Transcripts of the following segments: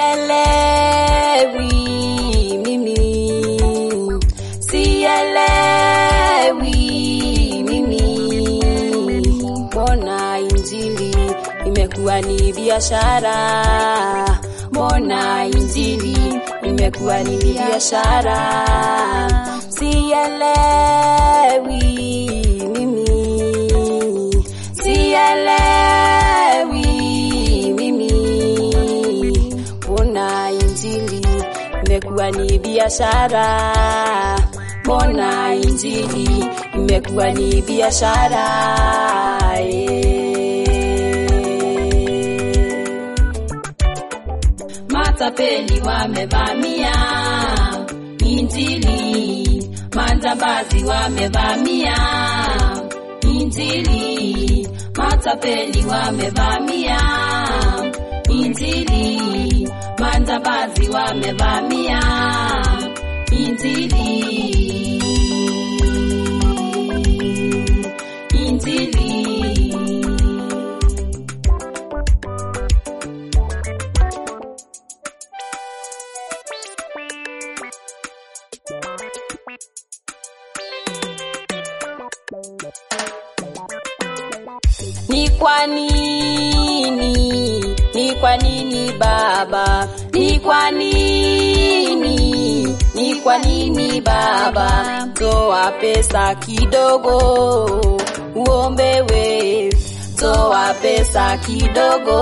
sielewi mimi, sielewi mimi, mbona injili imekuwa ni biashara? Mbona injili imekuwa ni biashara? Sielewi mimi, sielewi mimi, mbona injili imekuwa ni biashara? Mbona injili imekuwa ni biashara? Eh. Matapeli wamevamia Injili, majambazi wamevamia Injili, matapeli wamevamia Injili, majambazi wamevamia Injili, Injili. Ni kwa nini? Ni kwa nini Baba? Ni kwa nini? Ni kwa nini Baba? Toa pesa kidogo uombewe, toa pesa kidogo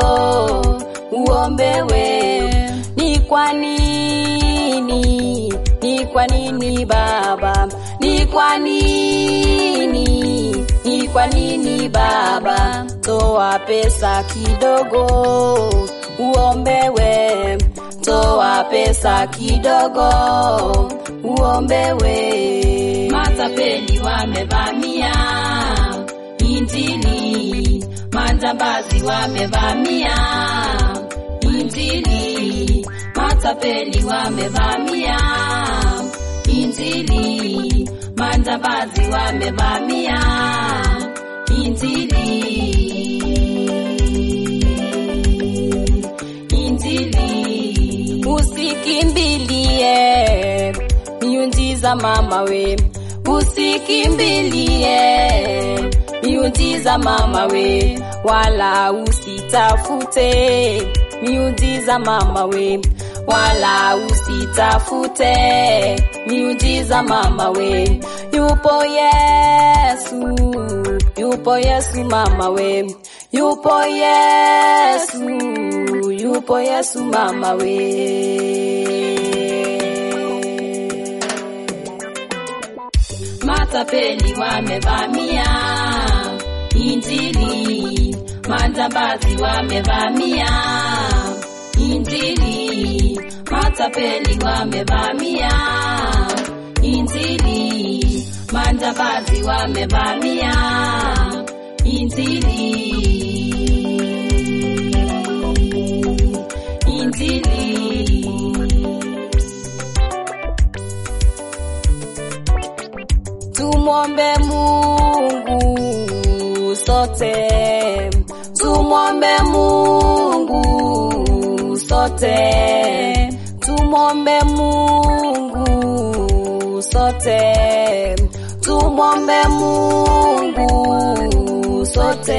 uombewe. Ni kwa nini? Ni kwa nini Baba? Ni kwa nini? Ni kwa nini Baba? Toa pesa kidogo uombewe, toa pesa kidogo uombewe. Matapeli wamevamia Injili, majambazi wamevamia Injili, matapeli wamevamia Injili, majambazi wamevamia Injili, Injili. Usikimbilie miujiza mama we, usikimbilie miujiza mama we, wala usitafute miujiza mama we, wala usitafute miujiza mama we. Yupo Yesu, yupo Yesu mama we, yupo Yesu, yupo Yesu mama we. Matapeli wamevamia Injili, majambazi wamevamia Injili, matapeli wamevamia Injili, majambazi wamevamia Injili, Injili. Tumwombe Mungu sote, tumwombe Mungu sote, tumwombe Mungu sote, tumwombe Mungu sote.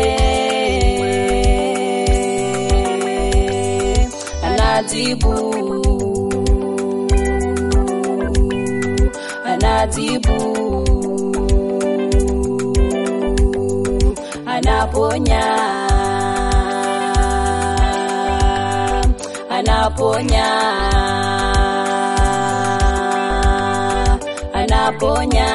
Anajibu, anajibu, anaponya, anaponya, anaponya,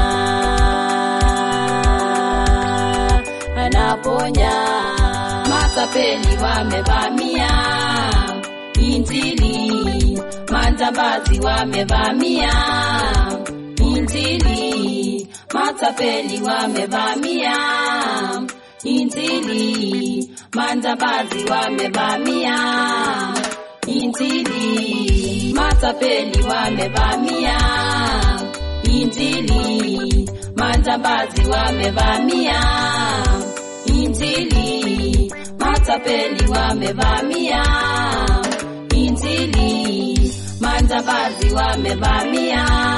anaponya. Matapeli wamevamia Injili, majambazi wamevamia Injili, matapeli wamevamia Injili, majambazi wamevamia Injili, matapeli wamevamia Injili, majambazi wamevamia Injili, matapeli wamevamia Injili. Injili, majambazi wamevamia.